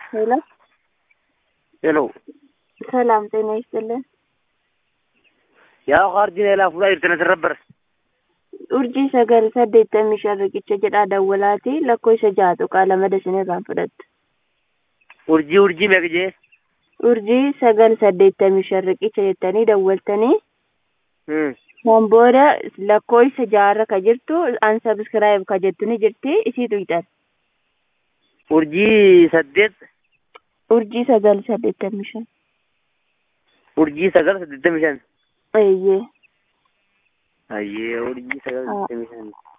ሄሎ ሄሎ ሰላም ጤና ይስጥልን። yaa kaardinee fuula irtana sirrabbar urjii sagal saddeettamii shan riqicha jedhaa dawwalaati lakkoo isa ja'a tuqaa lama dasinirraan fudhattu. urjii urjii meeqa jee urjii sagal saddeettamii shan riqicha jettanii dawwaltanii Hmm. kan booda lakkoo isa ja'arra ka jirtu ansabiskiraayib ka jettu ni jirti isii tuyxan. urjii saddeet urjii sagal saddeettamii shan. urjii sagal saddeettamii shan eeyyee ayyee urjii sagal Ah. saddeettamii shan